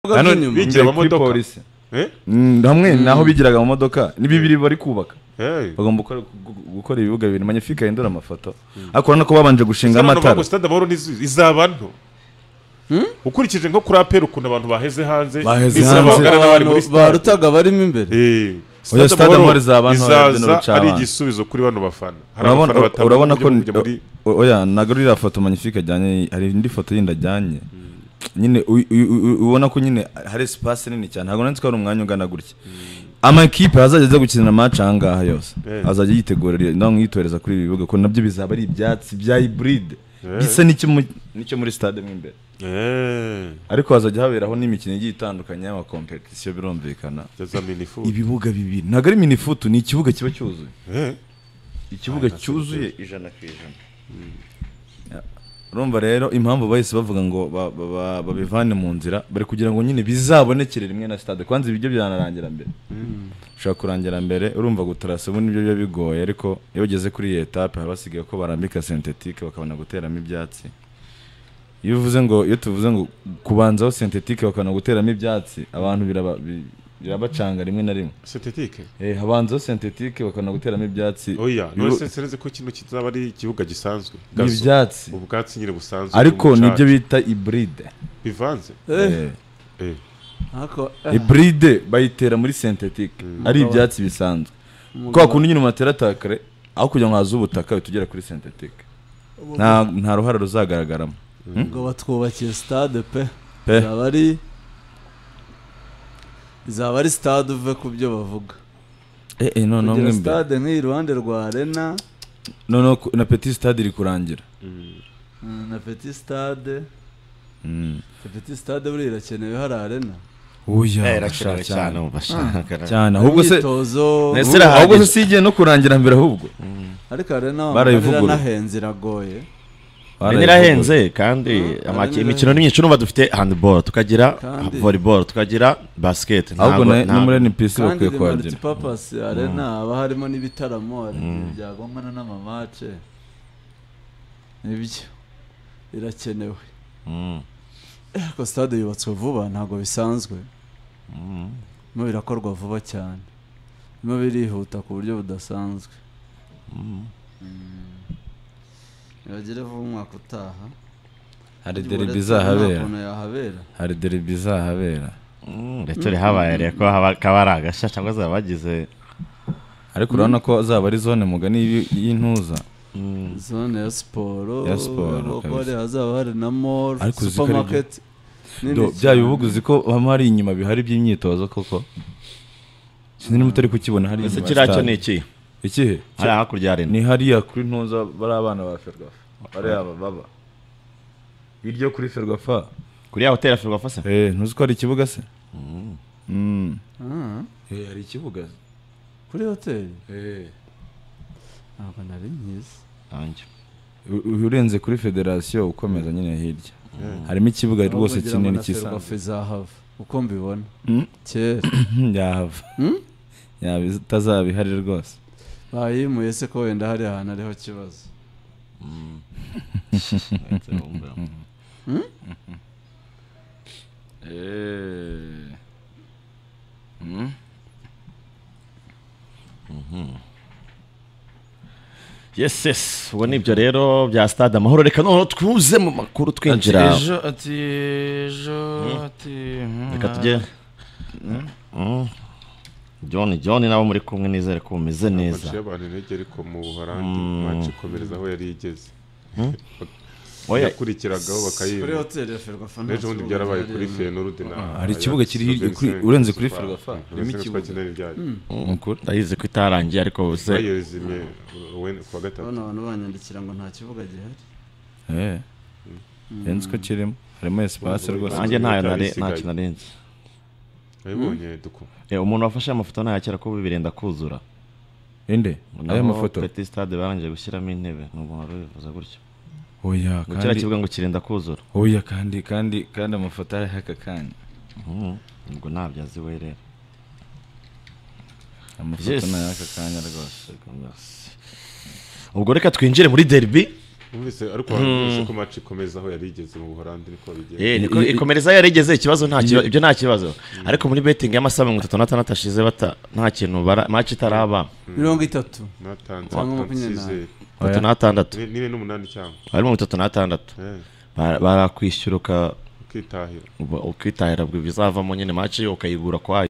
bikorwa by'inyuma bigira imbere kuri amamodoka. polisi Eh? Mm, hamwe naho bigiraga mu modoka ni bibiri bari kubaka Hey. bagomba gukora- gu- gukora ibibuga bibiri manyifica yindura amafoto ariko urabona ko babanje gushinga Sano navuga amatara ngo sitade amahoro n'izu- izaba nto ukurikije nko kuri aperi ukuntu abantu baheze hanze Baheze n'izaba hanze. bagana n'abari muri Abantu sitade barutaga barimo imbere Eh, Oya, Stade Amahoro izaba nto, Edwin izaza Rucabana. ari igisubizo kuri bano bafana Hari urabona abafana batabona urabona uburyo ko bwo kujya muri o- oya ntabwo uriya foto manyifica ajyanye hari indi foto yindi ajyanye nyine u- u- u- ubona ko nyine hari espace nini cyane ntabwo nanditse ko hari umwanya ungana gutya amakipe azajya aza gukinira amaci aha ngaha yose Eh. azajya yitegurira ndabona yitoreza kuri ibi bibuga ko nabyo bizaba ari ibyatsi bya hiburide Eh. bisa n'icyo mu- n'icyo muri stade mo imbere Eh, ariko hazajya haberaho n'imikino igiye itandukanye y'amakompetisiyo birumvikana yaza minifu ibibuga bibiri ntabwo ari minifutu ni ikibuga kiba cyuzuye Eh, ikibuga cyuzuye ijana ku ijana Ya. urumva rero impamvu bahise bavuga ngo ba- ba- ba- babivane mu nzira bari kugira ngo nyine bizabonekere rimwe na stade kwanza ibiryo byanarangira mbere ushobora kurangira mbere urumva gutarasa ubu nibyo biba bigoye ariko iyo ugeze kuri iyi etape haba hasigaye ko barambika sentetike bakabona guteramo ibyatsi iyo uvuze ngo iyo tuvuze ngo kubanzaho sentetike bakabona guteramo ibyatsi abantu biraba- bi- birabacanga rimwe na rimwe sintetike Eh, habanzaho sentetike bakabona guteramo ibyatsi oya Bibu- none sensereze ko kino kizaba ari ikibuga gisanzwe Gazo. ibyatsi ubwatsi nyine busanzwe ariko umucaca. nibyo bita iburide bivanze Eh, Eh, ariko iburide bayitera muri sentetike ari ibyatsi bisanzwe kwa kundi nyine umatera atakare aho kugira ngo haze ubutaka uhita ugera kuri sentetike nta nta ruhare ruzagaragaramo ngo batwubakiye stade pe Pe. izaba ari izaba ari stade uve ku byo bavuga eh eh noneho kugira mwe mbere stade nk'iyi iruhande rwa arena noneho ku- na petit stade iri kurangira mm, na petit stade Mm. petit stade buriya irakenewe hari arena oya irakenewe basha cyane cyane ubu bashaka cyane ahubwo se imyitozo Nese- ubu- ahubwo se si igihe no kurangira mbere ahubwo ariko arena barayivugurura. iranahenze iragoye Arena irahenze kandi amaki- Arena imikino ni myinshi n'ubu dufite handball tukagira Kandi- volleyball tukagira basket ahubwo ntabwo- na- no ntabwo- muri NPC kandi bakwiye ni kuhagira multipurpose arena haba harimo n'ibitaramo hari igihe byagombana n'amamace nibyo irakenewe Mm. ariko stade yubatswe vuba ntabwo bisanzwe birimo birakorwa vuba cyane birimo birihuta ku buryo budasanzwe ntibagire vuba umwaka utaha hari Buretse derby nta izahabera kuntu yahabera hari derby izahabera Mm, ndetse uri habaye rero ko haba- kaba ari agashya cyangwa zaba bagize ariko urabona ko zaba ari zone mugani y'i- y'intuza zone ya siporo Ya siporo, kuko kabisa. hari hazaba hari na mall Ariko uzi ko ari byo- supermarket Do, bya bibuga uzi ko haba hari inyuma bihari by'imyitozo koko sinzi niba utari kukibona hari ese inyuma kiriya cyo stade. ni iki ikihe hariya hakurya hari ni hariya kuri ntuza bari abana ba ferwafa bariya aba baba iryo kuri ferwafa kuri ya hoteli ferwafa se eh ntuzi ko hari ikibuga se Mm. Ah, eh hari ikibuga kuri hoteli eh ntabwo nari nyizi Nanjye. U- urenze kuri federasiyo ukomeza nyine hirya harimo ikibuga rwose kinini cy'isanzwe cy'isanzwe izahava uko mbibona Mm. kera yahava yaba itazaba ihari rwose bayimuye se ko wenda hari ahantu ariho kibazo yes yes ubu ni ibyo rero bya stade amahoro reka noneho twuze mu makuru twinjira ejo ati ejo ati reka tujye Mm. john john nabo muri kumwe nizere ko mumeze neza amaciye abantu intege ariko mu buholandi iwacu ikomereza aho yari igeze Oya, yakurikiragaho kuri bakayiba hoteli ya ferwafa nta n'ejo bundi kibuga byarabaye gihari. kuri fenurude na Hari ikibuga kiri hirya kuri- urenze kuri Ferwafa, harimo ikibugo. nukuri ndayizi ko itarangiye ariko bose bayezimye wenda kuwa gatatu urabona abantu banyandikira ngo nta kibuga gihari eee nzi ko kirimo harimo esipasi rwose nanjye ntayo Itabi nari- isigaye. ntacyo narenze wabibonye duko Eh, umuntu wafashe amafoto ntayakera ko birenda kuzura inde naho aya mafoto Petit Stade barangije gushyiramo intebe ni umuntu wari ubivuze gutyo oya ngo kiriya kandi kibuga ngo kirenda kuzura oya kandi kandi kandi amafoto ariho aka kanya Mm, ubwo ntabyo azi we rero amafoto Yes. ni ay'aka kanya rwose ubwo reka twinjire muri derby wumvise ariko wumvise ko match ikomeza aho yari igeze mu buholandi niko bigenda Eh, niko- ikomereza yari igeze ikibazo nta kibazo ibyo nta kibazo ariko muri betting y'amasaha mirongo itatu n'atandatu ashize bata nta kintu bara match itaraba mirongo itatu natanze Cyangwa makumyabiri na- icyizere itatu n'atandatu Ni- nine n'umunani cyangwa ari mirongo itatu n'atandatu Eh, Bara- barakwishyura uka- ukitahira ukitahira bizavamo nyine match ukayibura kwayo